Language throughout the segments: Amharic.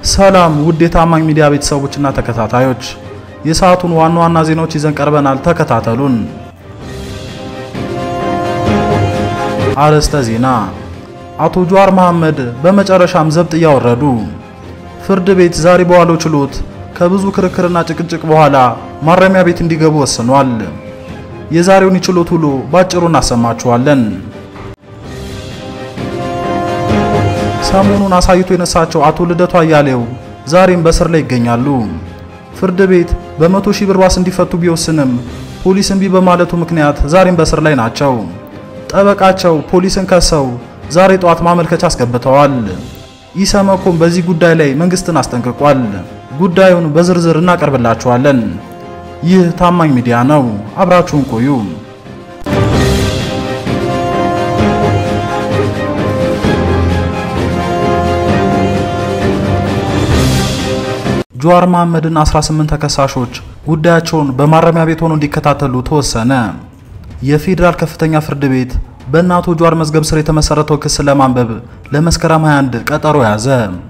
ሰላም ውድ የታማኝ ሚዲያ ቤተሰቦችና ተከታታዮች፣ የሰዓቱን ዋና ዋና ዜናዎች ይዘን ቀርበናል። ተከታተሉን። አርዕስተ ዜና። አቶ ጀዋር መሐመድ በመጨረሻም ዘብጥ እያወረዱ። ፍርድ ቤት ዛሬ በዋለው ችሎት ከብዙ ክርክርና ጭቅጭቅ በኋላ ማረሚያ ቤት እንዲገቡ ወስኗል። የዛሬውን የችሎት ውሎ ባጭሩ እናሰማችኋለን። ሰሞኑን አሳይቶ የነሳቸው አቶ ልደቱ አያሌው ዛሬም በእስር ላይ ይገኛሉ። ፍርድ ቤት በመቶ ሺህ ብር ዋስ እንዲፈቱ ቢወስንም ፖሊስ እምቢ በማለቱ ምክንያት ዛሬም በእስር ላይ ናቸው። ጠበቃቸው ፖሊስን ከሰው ዛሬ ጠዋት ማመልከቻ አስገብተዋል። ኢሰመኮም በዚህ ጉዳይ ላይ መንግስትን አስጠንቅቋል። ጉዳዩን በዝርዝር እናቀርብላችኋለን። ይህ ታማኝ ሚዲያ ነው። አብራችሁን ቆዩ። ጀዋር መሐመድን 18 ተከሳሾች ጉዳያቸውን በማረሚያ ቤት ሆነው እንዲከታተሉ ተወሰነ። የፌዴራል ከፍተኛ ፍርድ ቤት በእነ አቶ ጀዋር መዝገብ ስር የተመሰረተው ክስ ለማንበብ ለመስከረም 21 ቀጠሮ ያዘ።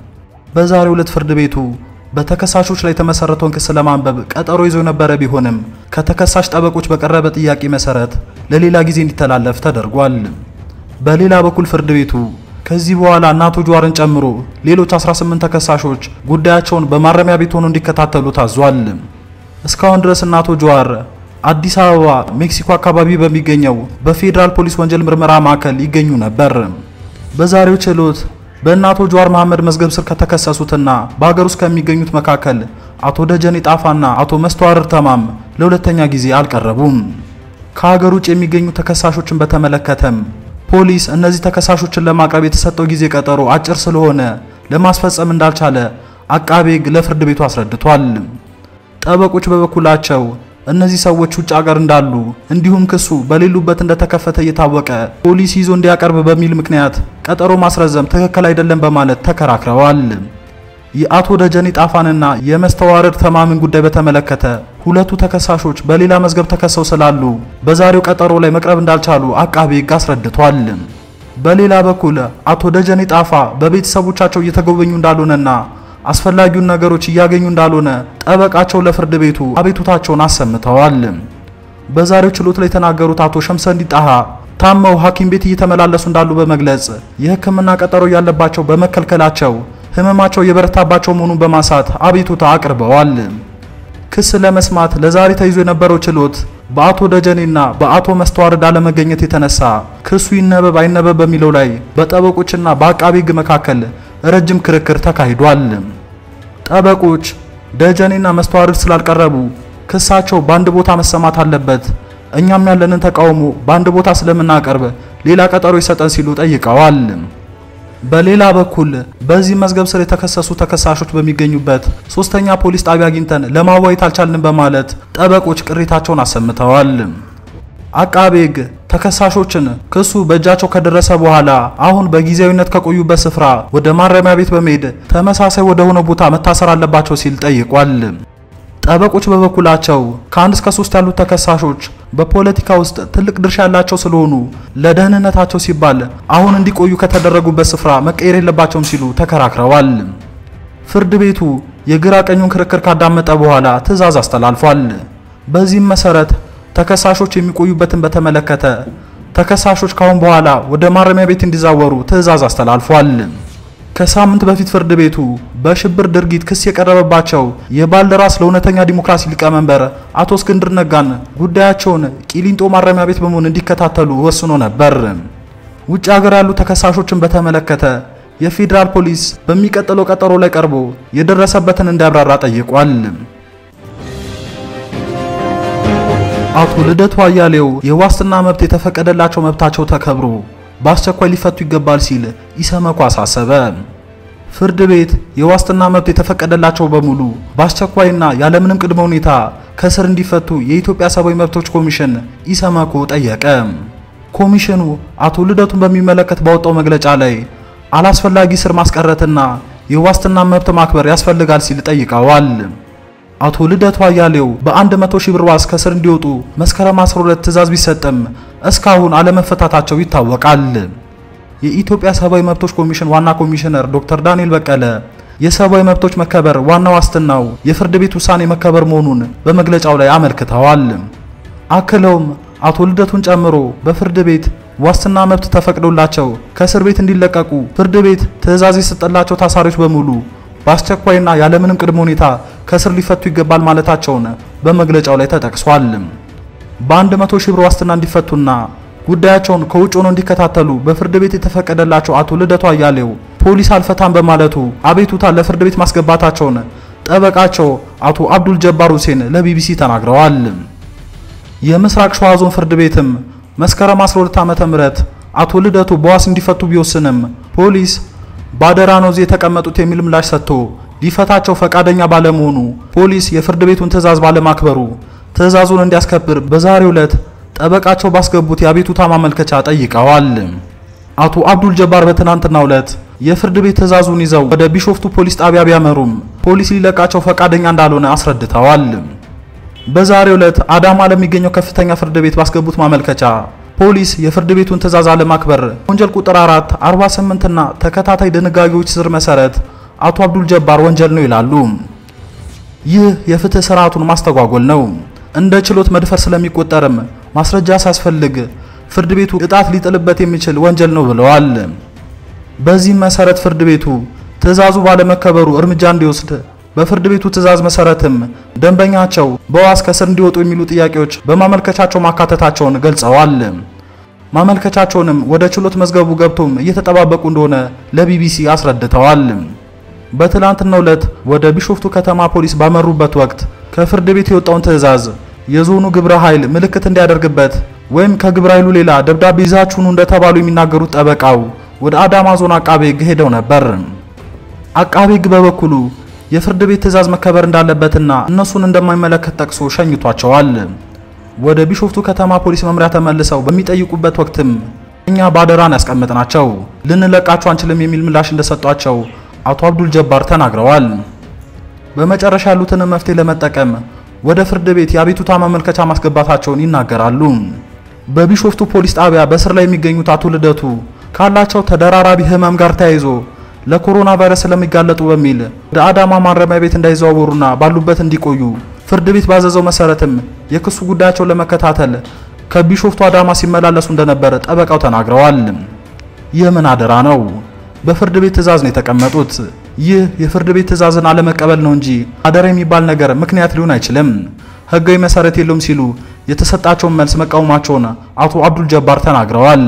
በዛሬው ዕለት ፍርድ ቤቱ በተከሳሾች ላይ የተመሰረተውን ክስ ለማንበብ ቀጠሮ ይዞ የነበረ ቢሆንም ከተከሳሽ ጠበቆች በቀረበ ጥያቄ መሰረት ለሌላ ጊዜ እንዲተላለፍ ተደርጓል። በሌላ በኩል ፍርድ ቤቱ ከዚህ በኋላ እነ አቶ ጀዋርን ጨምሮ ሌሎች 18 ተከሳሾች ጉዳያቸውን በማረሚያ ቤት ሆነው እንዲከታተሉ ታዟል። እስካሁን ድረስ እነ አቶ ጀዋር አዲስ አበባ ሜክሲኮ አካባቢ በሚገኘው በፌዴራል ፖሊስ ወንጀል ምርመራ ማዕከል ይገኙ ነበር። በዛሬው ችሎት በእነ አቶ ጀዋር መሐመድ መዝገብ ስር ከተከሰሱትና በሀገር ውስጥ ከሚገኙት መካከል አቶ ደጀኔ ጣፋና አቶ መስተዋርር ተማም ለሁለተኛ ጊዜ አልቀረቡም። ከሀገር ውጭ የሚገኙ ተከሳሾችን በተመለከተም ፖሊስ እነዚህ ተከሳሾችን ለማቅረብ የተሰጠው ጊዜ ቀጠሮ አጭር ስለሆነ ለማስፈጸም እንዳልቻለ አቃቤ ሕግ ለፍርድ ቤቱ አስረድቷል። ጠበቆች በበኩላቸው እነዚህ ሰዎች ውጭ ሀገር እንዳሉ እንዲሁም ክሱ በሌሉበት እንደተከፈተ እየታወቀ ፖሊስ ይዞ እንዲያቀርብ በሚል ምክንያት ቀጠሮ ማስረዘም ትክክል አይደለም በማለት ተከራክረዋል። የአቶ ደጀኔ ጣፋንና የመስተዋረድ ተማምን ጉዳይ በተመለከተ ሁለቱ ተከሳሾች በሌላ መዝገብ ተከሰው ስላሉ በዛሬው ቀጠሮ ላይ መቅረብ እንዳልቻሉ አቃቤ ሕግ አስረድቷል። በሌላ በኩል አቶ ደጀኔ ጣፋ በቤተሰቦቻቸው እየተጎበኙ እንዳልሆነና አስፈላጊውን ነገሮች እያገኙ እንዳልሆነ ጠበቃቸው ለፍርድ ቤቱ አቤቱታቸውን አሰምተዋል። በዛሬው ችሎት ላይ የተናገሩት አቶ ሸምሰንዲ ጣሃ ታመው ሐኪም ቤት እየተመላለሱ እንዳሉ በመግለጽ የሕክምና ቀጠሮ ያለባቸው በመከልከላቸው ህመማቸው የበረታባቸው መሆኑን በማንሳት አቤቱታ አቅርበዋል። ክስ ለመስማት ለዛሬ ተይዞ የነበረው ችሎት በአቶ ደጀኔና በአቶ መስተዋርድ አለመገኘት የተነሳ ክሱ ይነበብ አይነበብ በሚለው ላይ በጠበቆችና በአቃቤ ሕግ መካከል ረጅም ክርክር ተካሂዷል። ጠበቆች ደጀኔና መስተዋርድ ስላልቀረቡ ክሳቸው በአንድ ቦታ መሰማት አለበት፣ እኛም ያለንን ተቃውሞ በአንድ ቦታ ስለምናቀርብ ሌላ ቀጠሮ ይሰጠን ሲሉ ጠይቀዋል። በሌላ በኩል በዚህ መዝገብ ስር የተከሰሱ ተከሳሾች በሚገኙበት ሶስተኛ ፖሊስ ጣቢያ አግኝተን ለማዋየት አልቻልንም በማለት ጠበቆች ቅሬታቸውን አሰምተዋል። አቃቤ ሕግ ተከሳሾችን ክሱ በእጃቸው ከደረሰ በኋላ አሁን በጊዜያዊነት ከቆዩበት ስፍራ ወደ ማረሚያ ቤት በመሄድ ተመሳሳይ ወደ ሆነ ቦታ መታሰር አለባቸው ሲል ጠይቋል። ጠበቆች በበኩላቸው ከአንድ እስከ ሶስት ያሉት ተከሳሾች በፖለቲካ ውስጥ ትልቅ ድርሻ ያላቸው ስለሆኑ ለደህንነታቸው ሲባል አሁን እንዲቆዩ ከተደረጉበት ስፍራ መቀየር የለባቸውም ሲሉ ተከራክረዋል። ፍርድ ቤቱ የግራ ቀኙን ክርክር ካዳመጠ በኋላ ትዕዛዝ አስተላልፏል። በዚህም መሰረት ተከሳሾች የሚቆዩበትን በተመለከተ ተከሳሾች ካሁን በኋላ ወደ ማረሚያ ቤት እንዲዛወሩ ትዕዛዝ አስተላልፏል። ከሳምንት በፊት ፍርድ ቤቱ በሽብር ድርጊት ክስ የቀረበባቸው የባልደራስ ለእውነተኛ ዲሞክራሲ ሊቀመንበር አቶ እስክንድር ነጋን ጉዳያቸውን ቂሊንጦ ማረሚያ ቤት በመሆን እንዲከታተሉ ወስኖ ነበር። ውጭ ሀገር ያሉ ተከሳሾችን በተመለከተ የፌዴራል ፖሊስ በሚቀጥለው ቀጠሮ ላይ ቀርቦ የደረሰበትን እንዲያብራራ ጠይቋል። አቶ ልደቱ አያሌው የዋስትና መብት የተፈቀደላቸው መብታቸው ተከብሮ በአስቸኳይ ሊፈቱ ይገባል ሲል ኢሰመኮ አሳሰበ። ፍርድ ቤት የዋስትና መብት የተፈቀደላቸው በሙሉ በአስቸኳይና ያለምንም ቅድመ ሁኔታ ከስር እንዲፈቱ የኢትዮጵያ ሰብአዊ መብቶች ኮሚሽን ኢሰመኮ ጠየቀ። ኮሚሽኑ አቶ ልደቱን በሚመለከት ባወጣው መግለጫ ላይ አላስፈላጊ ስር ማስቀረትና የዋስትና መብት ማክበር ያስፈልጋል ሲል ጠይቀዋል። አቶ ልደቱ አያሌው በ100 ሺህ ብር ዋስ ከስር እንዲወጡ መስከረም 12 ትዕዛዝ ቢሰጥም እስካሁን አለመፈታታቸው ይታወቃል። የኢትዮጵያ ሰብአዊ መብቶች ኮሚሽን ዋና ኮሚሽነር ዶክተር ዳንኤል በቀለ የሰብአዊ መብቶች መከበር ዋና ዋስትናው የፍርድ ቤት ውሳኔ መከበር መሆኑን በመግለጫው ላይ አመልክተዋል። አክለውም አቶ ልደቱን ጨምሮ በፍርድ ቤት ዋስትና መብት ተፈቅዶላቸው ከእስር ቤት እንዲለቀቁ ፍርድ ቤት ትዕዛዝ የሰጠላቸው ታሳሪዎች በሙሉ በአስቸኳይና ያለምንም ቅድመ ሁኔታ ከእስር ሊፈቱ ይገባል ማለታቸውን በመግለጫው ላይ ተጠቅሷል። በአንድ መቶ ሺህ ብር ዋስትና እንዲፈቱና ጉዳያቸውን ከውጭ ሆነው እንዲከታተሉ በፍርድ ቤት የተፈቀደላቸው አቶ ልደቱ አያሌው ፖሊስ አልፈታም በማለቱ አቤቱታ ለፍርድ ቤት ማስገባታቸውን ጠበቃቸው አቶ አብዱል ጀባር ሁሴን ለቢቢሲ ተናግረዋል። የምስራቅ ሸዋ ዞን ፍርድ ቤትም መስከረም 12 ዓመተ ምህረት አቶ ልደቱ በዋስ እንዲፈቱ ቢወስንም ፖሊስ ባደራ ነው እዚህ የተቀመጡት የሚል ምላሽ ሰጥቶ ሊፈታቸው ፈቃደኛ ባለመሆኑ ፖሊስ የፍርድ ቤቱን ትዕዛዝ ባለማክበሩ ትዕዛዙን እንዲያስከብር በዛሬው ዕለት ጠበቃቸው ባስገቡት የአቤቱታ ማመልከቻ ጠይቀዋል። አቶ አብዱል ጀባር በትናንትናው ዕለት የፍርድ ቤት ትዕዛዙን ይዘው ወደ ቢሾፍቱ ፖሊስ ጣቢያ ቢያመሩም ፖሊስ ሊለቃቸው ፈቃደኛ እንዳልሆነ አስረድተዋል። በዛሬው ዕለት አዳማ ለሚገኘው ከፍተኛ ፍርድ ቤት ባስገቡት ማመልከቻ ፖሊስ የፍርድ ቤቱን ትዕዛዝ አለማክበር ወንጀል ቁጥር 4 48 እና ተከታታይ ድንጋጌዎች ስር መሰረት አቶ አብዱል ጀባር ወንጀል ነው ይላሉ። ይህ የፍትህ ስርዓቱን ማስተጓጎል ነው። እንደ ችሎት መድፈር ስለሚቆጠርም ማስረጃ ሳያስፈልግ ፍርድ ቤቱ ቅጣት ሊጥልበት የሚችል ወንጀል ነው ብለዋል። በዚህም መሰረት ፍርድ ቤቱ ትዕዛዙ ባለመከበሩ እርምጃ እንዲወስድ በፍርድ ቤቱ ትዕዛዝ መሰረትም ደንበኛቸው በዋስ ከስር እንዲወጡ የሚሉ ጥያቄዎች በማመልከቻቸው ማካተታቸውን ገልጸዋል። ማመልከቻቸውንም ወደ ችሎት መዝገቡ ገብቶም እየተጠባበቁ እንደሆነ ለቢቢሲ አስረድተዋል። በትላንትናው ዕለት ወደ ቢሾፍቱ ከተማ ፖሊስ ባመሩበት ወቅት ከፍርድ ቤት የወጣውን ትዕዛዝ የዞኑ ግብረ ኃይል ምልክት እንዲያደርግበት ወይም ከግብረ ኃይሉ ሌላ ደብዳቤ ይዛችሁኑ እንደተባሉ የሚናገሩት ጠበቃው ወደ አዳማ ዞን አቃቤ ሕግ ሄደው ነበር። አቃቤ ሕግ በበኩሉ የፍርድ ቤት ትዕዛዝ መከበር እንዳለበትና እነሱን እንደማይመለከት ጠቅሶ ሸኝቷቸዋል። ወደ ቢሾፍቱ ከተማ ፖሊስ መምሪያ ተመልሰው በሚጠይቁበት ወቅትም እኛ ባደራን ያስቀመጥናቸው ልንለቃቸው አንችልም የሚል ምላሽ እንደሰጧቸው አቶ አብዱል ጀባር ተናግረዋል። በመጨረሻ ያሉትን መፍትሄ ለመጠቀም ወደ ፍርድ ቤት የአቤቱታ ማመልከቻ ማስገባታቸውን ይናገራሉ። በቢሾፍቱ ፖሊስ ጣቢያ በስር ላይ የሚገኙት አቶ ልደቱ ካላቸው ተደራራቢ ህመም ጋር ተያይዞ ለኮሮና ቫይረስ ስለሚጋለጡ በሚል ወደ አዳማ ማረሚያ ቤት እንዳይዘዋወሩና ባሉበት እንዲቆዩ ፍርድ ቤት ባዘዘው መሰረትም የክሱ ጉዳያቸውን ለመከታተል ከቢሾፍቱ አዳማ ሲመላለሱ እንደነበር ጠበቃው ተናግረዋል። ይህ ምን አደራ ነው? በፍርድ ቤት ትዕዛዝ ነው የተቀመጡት። ይህ የፍርድ ቤት ትዕዛዝን አለመቀበል ነው እንጂ አደራ የሚባል ነገር ምክንያት ሊሆን አይችልም፣ ህጋዊ መሰረት የለውም ሲሉ የተሰጣቸውን መልስ መቃወማቸውን አቶ አብዱል ጀባር ተናግረዋል።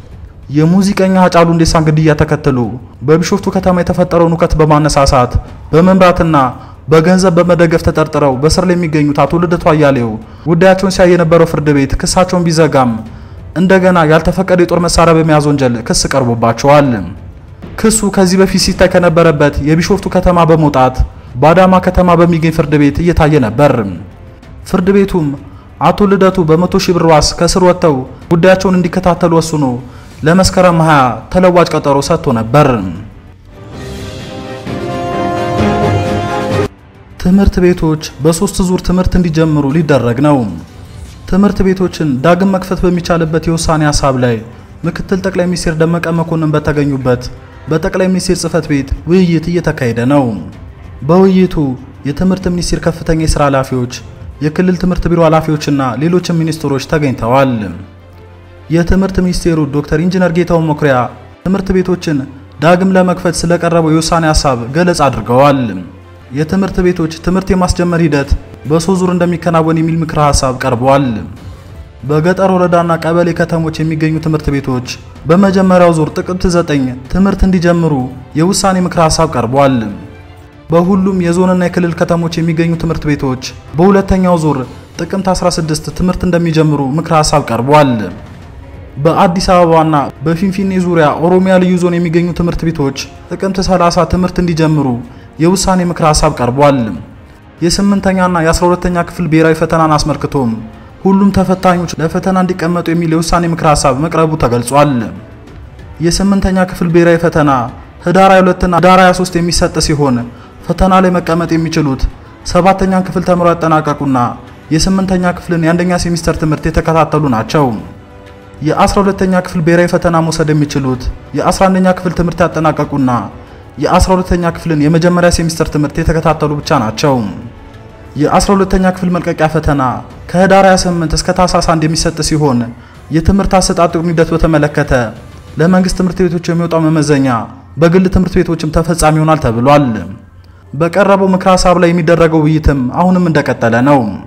የሙዚቀኛ ሃጫሉ ሁንዴሳን ግድያ ተከትሎ በቢሾፍቱ ከተማ የተፈጠረውን ሁከት በማነሳሳት በመምራትና በገንዘብ በመደገፍ ተጠርጥረው በስር ላይ የሚገኙት አቶ ልደቱ አያሌው ጉዳያቸውን ሲያይ የነበረው ፍርድ ቤት ክሳቸውን ቢዘጋም እንደገና ያልተፈቀደ የጦር መሳሪያ በመያዝ ወንጀል ክስ ቀርቦባቸዋል። ክሱ ከዚህ በፊት ሲታይ ከነበረበት የቢሾፍቱ ከተማ በመውጣት በአዳማ ከተማ በሚገኝ ፍርድ ቤት እየታየ ነበር። ፍርድ ቤቱም አቶ ልደቱ በመቶ ሺህ ብር ዋስ ከስር ወጥተው ጉዳያቸውን እንዲከታተሉ ወስኖ ለመስከረም 20 ተለዋጭ ቀጠሮ ሰጥቶ ነበር። ትምህርት ቤቶች በሶስት ዙር ትምህርት እንዲጀምሩ ሊደረግ ነው። ትምህርት ቤቶችን ዳግም መክፈት በሚቻልበት የውሳኔ ሀሳብ ላይ ምክትል ጠቅላይ ሚኒስትር ደመቀ መኮንን በተገኙበት በጠቅላይ ሚኒስትር ጽህፈት ቤት ውይይት እየተካሄደ ነው። በውይይቱ የትምህርት ሚኒስቴር ከፍተኛ የስራ ኃላፊዎች፣ የክልል ትምህርት ቢሮ ኃላፊዎችና ሌሎችም ሚኒስትሮች ተገኝተዋል። የትምህርት ሚኒስቴሩ ዶክተር ኢንጂነር ጌታው መኩሪያ ትምህርት ቤቶችን ዳግም ለመክፈት ስለቀረበው የውሳኔ ሀሳብ ገለጻ አድርገዋል። የትምህርት ቤቶች ትምህርት የማስጀመር ሂደት በሶስት ዙር እንደሚከናወን የሚል ምክረ ሀሳብ ቀርቧል። በገጠር ወረዳና ቀበሌ ከተሞች የሚገኙ ትምህርት ቤቶች በመጀመሪያው ዙር ጥቅምት 9 ትምህርት እንዲጀምሩ የውሳኔ ምክረ ሀሳብ ቀርቧል። በሁሉም የዞንና የክልል ከተሞች የሚገኙ ትምህርት ቤቶች በሁለተኛው ዙር ጥቅምት 16 ትምህርት እንደሚጀምሩ ምክረ ሀሳብ ቀርቧል። በአዲስ አበባና በፊንፊኔ ዙሪያ ኦሮሚያ ልዩ ዞን የሚገኙ ትምህርት ቤቶች ጥቅምት 30 ትምህርት እንዲጀምሩ የውሳኔ ምክረ ሀሳብ ቀርቧል። የስምንተኛና የ12ተኛ ክፍል ብሔራዊ ፈተናን አስመልክቶም ሁሉም ተፈታኞች ለፈተና እንዲቀመጡ የሚል የውሳኔ ምክረ ሀሳብ መቅረቡ ተገልጿል። የስምንተኛ ክፍል ብሔራዊ ፈተና ህዳር 22ና ህዳር 23 የሚሰጥ ሲሆን ፈተና ላይ መቀመጥ የሚችሉት ሰባተኛን ክፍል ተምረው ያጠናቀቁና የስምንተኛ ክፍልን የአንደኛ ሴሚስተር ትምህርት የተከታተሉ ናቸው። የ12ተኛ ክፍል ብሔራዊ ፈተና መውሰድ የሚችሉት የ11ኛ ክፍል ትምህርት ያጠናቀቁና የ12ኛ ክፍልን የመጀመሪያ ሴሚስተር ትምህርት የተከታተሉ ብቻ ናቸው። የ12ኛ ክፍል መልቀቂያ ፈተና ከህዳር 28 እስከ ታህሳስ 1 የሚሰጥ ሲሆን የትምህርት አሰጣጡን ሂደት በተመለከተ ለመንግስት ትምህርት ቤቶች የሚወጣው መመዘኛ በግል ትምህርት ቤቶችም ተፈጻሚ ይሆናል ተብሏል። በቀረበው ምክረ ሀሳብ ላይ የሚደረገው ውይይትም አሁንም እንደቀጠለ ነው።